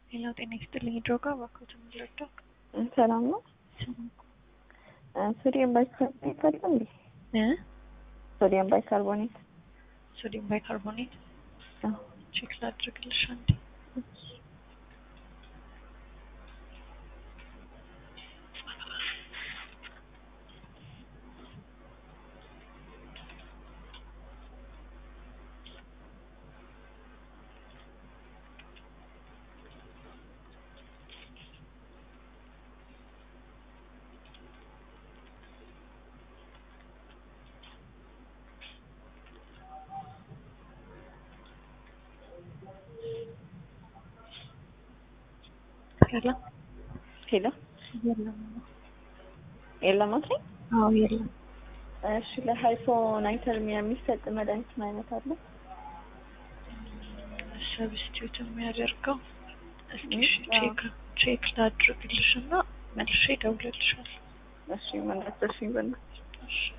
ሌላው ጤና ይስጥልኝ ድሮጋ እባክዎት የምንረዳው ሰላም ነው። ሶዲየም ባይካርቦኔት አለ እንዴ? እ ሶዲየም ባይካርቦኔት ሶዲየም ባይካርቦኔት አዎ። ቼክ ላድርግልሽ አንዴ። የለም ሄሎ የለም። የለም አትለኝ? አዎ የለም። እሺ ለሃይፖናይተርሚያ የሚሰጥ መድኃኒት ምን አይነት አለ? ሰብስቲዩት የሚያደርገው እስኪ እሺ አዎ። ቼክ ቼክ ላድርግልሽ እና መልሼ እደውልልሻለሁ። እሺ ምን አትርሽኝ በእናትሽ። እሺ